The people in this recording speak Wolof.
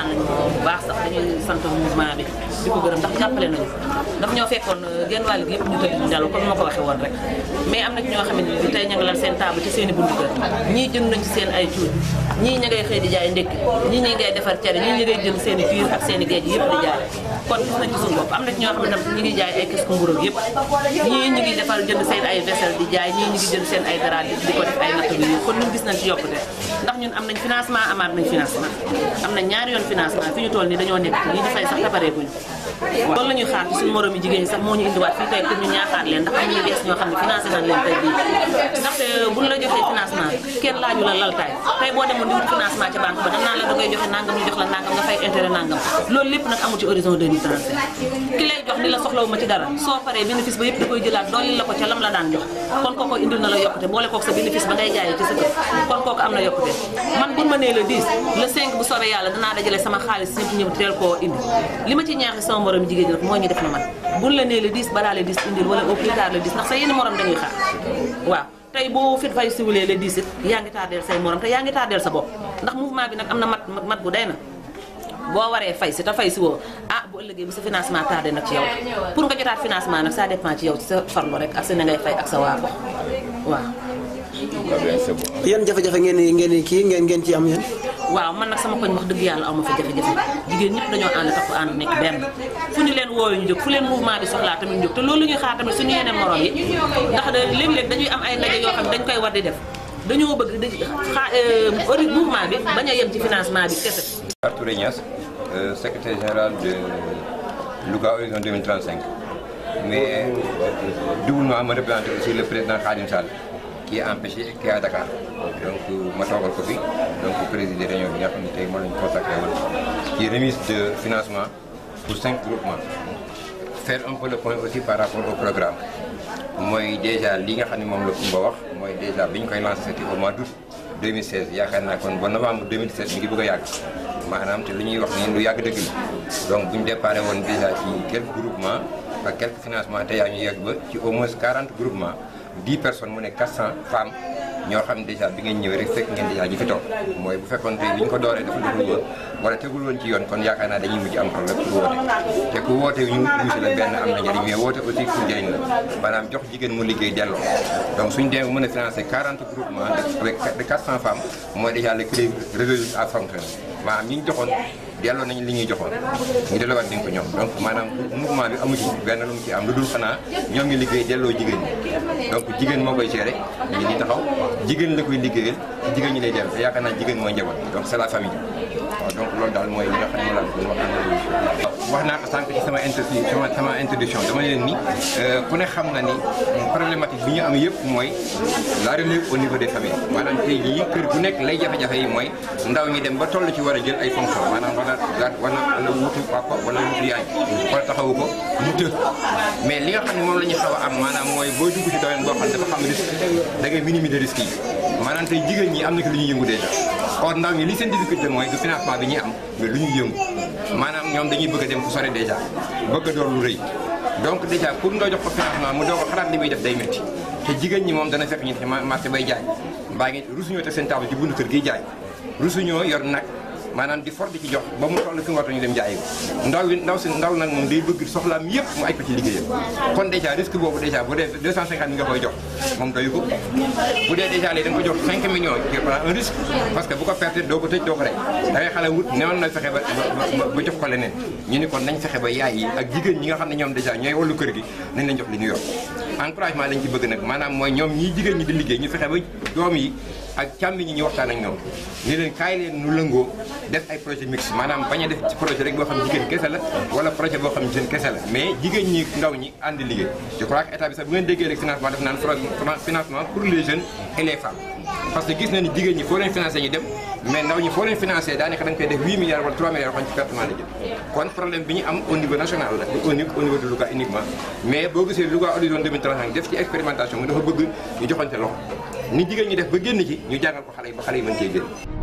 kontaan nañu bu baax sax dañuy sant mouvement bi di ko gërëm ndax jàppale nañu daf ñoo fekkoon genn wàll gi yëpp ñu tëdd di nelaw comme ma ko waxee woon rek mais am na ci ñoo xamante ni tey ña nga lan seen table ci seen i buntu kër ñii jënd nañ ci seen ay cuuj ñii ña ngay xëy di jaay ndékki ñii ñi ngay defar cere ñii ñi ngay jënd seen i biir ak seen i géej yëpp di jaay kon gis nañ ci suñu bopp am na ci ñoo xam ne tam ñi ngi jaay ay kisku mburóog yëpp ñii ñi ngi defar jënd seen ay vaisselle di jaay ñii ñi ngi jënd seen ay dara di ko def ay natt bi kon ñun gis nañ ci yokkute ndax ñun am nañ financement amaat nañ financement am nañ ñaari yoon financement fi ñu toll nii dañoo nekk lii di fay sax tapareeguñu loolu la ñuy xaar ci suñu morom yi jigéen ñi sax moo ñu indiwaat fii tey pour ñu ñaaxaat leen ndax am ñuy bees ñoo xam ne financé nañ leen tey bii ndaxte buñ la joxee financement kenn laaju la laltaay tey boo demoon di wut financement ca banque ba dañ naan la da ngay joxe nangam ñu jox la nangam nga fay intérêt nangam loolu lépp nag amu ci horizon 2035 ki lay jox ni la soxlawu ma ci dara soo paree bénéfice ba yëpp da koy jëlaat dolli la ko ca lam la daan jox kon kooko indil na la yokkute boole kook sa bénéfice ba ngay jaayee ci sa kër kon kooku am na yokkute man buñ ma nee le 10 le 5 bu soobee yàlla danaa dajale sama xaalis ñëpp ñëw teel koo indi li ma ci ñaaxi sama morom jigéen ñi rek moo ñu def na man buñ la nee le 10 balaa le 10 indil wala au plus tard le 10 ndax sa yenn morom dañuy xaar waaw tey boo fit fay siwulee le 10 it yaa ngi tardeel say morom te yaa ngi tardeel sa bopp ndax mouvement bi nag am na mat mat bu day na boo waree fay si te fay si woo ah bu ëllëgee bu sa financement tardé nag ci yow pour nga jotaat financement nag ça dépend ci yow ci sa farlu rek ak sa na ngay fay ak sa waa ko waaw yan jafe-jafe ngeen di ngeen di kii ngeen ngeen ci am yéen. waaw man nag sama koñ wax dëgg yàlla aw ma fa jafe-jafe jigéen ñëpp dañoo ànd tax ànd nekk benn fu ñu leen wooyu ñu jóg fu leen mouvement bi soxlaa tamit ñu jóg te loolu ñuy xaar tamit suñu yeneen morom yi ndax de léeg-léeg dañuy am ay ndaje yoo xam ne dañ koy war di def dañoo bëgg di xaa ori mouvement bi bañ a yem ci financement bi kese Touré Niass, euh, secrétaire général de Louga Horizon 2035. Mais doublement me représenter aussi le président Khadim Sall, qui est empêché et qui est à Dakar. Donc, ma toogal ko fi donc présider réunion bi nga xam ne tey moo lañu consacré woon ci remise de financement pour cinq groupements. Faire un peu le point aussi par rapport au programme mooy déjà li nga xam ne moom la Koumba wax mooy déjà bi ñu koy lancé c'était au mois d'août 2016 yaakaar naa kon ba novembre 2017 mi ngi bëgg a yàgg maanaam te lu ñuy wax nii lu yàgg dëgg la donc bu ñu déparé woon déjà ci quelques groupements ak quelques financements te yaa ñu yegg ba ci au moins 40 groupements 10 personnes mu ne 400 femmes ñoo xam ne déjà bi ngeen ñëwee rek fekk ngeen déjà ñu fi toog mooy bu fekkoon tey bi ñu ko dooree dafa deful woon wala tegul woon ci yoon kon yaakaar naa dañuy mujj am problème pour woote te ku woote ñu wuusi la benn am na njëriñ mais woote aussi pour njëriñ la maanaam jox jigéen mu liggéey delloo donc suñu demee mën a financer 40 groupements avec de 400 femmes mooy déjà le crédit résolu à fonctionner maanaam ñi ñu joxoon delloo nañu li ñuy joxoon ñu delloowaat nañ ko ñoom donc maanaam mouvement bi amu ci benn lu mu ci am lu dul xanaa ñoom ngi liggéey delloo jigéen ñi donc jigéen moo koy gérer ñu ngi nii taxaw jigéen la koy liggéeyal jigéen ñi lay dem te yaakaar naa jigéen mooy njaboot donc c'est la famille waaw donc loolu daal mooy li nga xam ne moom laa bëggoon wax wax naa ko sànq ci sama introduction sama sama introduction dama leen ni ku ne xam na ni problématique bi ñu am yëpp mooy la relève au niveau des familles maanaam tey jii kër gu nekk lay jafe-jafe yi mooy ndaw ñi dem ba toll ci war a jël ay fonction maanaam wala wala wala wutu papa wala wutu yaay wala taxawu ko mu të mais li nga xam ne moom la ñu xaw a am maanaam mooy booy dugg ci domaine boo xam ne dafa xam risque da ngay minimiser risque yi maanaam tey jigéen ñi am na ki lu ñuy yëngu déjà or ndaw ñi li seen difficulté mooy du financement bi ñuy am mais lu ñuy yëngu maanaam ñoom dañuy bëgg a dem fu sore déjà bëgg a door lu rëy donc déjà pour nga jox ko financement mu doo ko xalaat li muy def day métti te jigéen ñi moom dana fekk ñu ci marché bay jaay mbaa ngi rusuñoo teg seen table ci buntu kër gi jaay rusuñoo yor nag maanaam di for di ci jox ba mu toll fi mu war ñu dem jaayi ko ndaw yi ndaw si ndaw nag moom day bëgg soxlaam yëpp mu aj ko ci liggéeyam kon déjà risque boobu déjà bu dee 250 mi nga koy jox moom doyu ko bu dee déjà léegi da nga ko jox 5 millions tu prends un risque parce que bu ko perte doo ko tëj doo ko rey da ngay xale wut newoon na fexe ba ba jox ko leneen ñu ni kon nañ fexe ba yaay yi ak jigéen ñi nga xam ne ñoom déjà ñooy wallu kër gi nañ leen jox li ñu yor encouragement lañ ci bëgg nag maanaam mooy ñoom ñii jigéen ñi di liggéey ñu fexe ba doom yi ak càmmi ñi ñu waxtaan ak ñoom ni leen kaay leen nu lëngoo def ay projet mixte maanaam bañ a def ci projet rek boo xam jigéen kese la wala projet boo xam jigéen kese la mais jigéen ñi ndaw ñi ànd liggéey je crois que état bi sax bu ngeen déggee rek financement def naan financement pour les jeunes et les femmes parce que gis na ni jigéen ñi foo leen financé ñu dem mais ndaw ñi foo leen financé daanaka da nga koy def 8 milliards wala 3 milliards yoo xam ci pertement la jëm kon problème bi ñu am au niveau national la au niveau de Louga uniquement mais boo gisee Louga Horizon 2035 def ci expérimentation mu dafa bëgg ñu joxante loxo ni jigéen ñi def ba génn ci ñu jàngal ko xale yi ba xale yi mën cee génn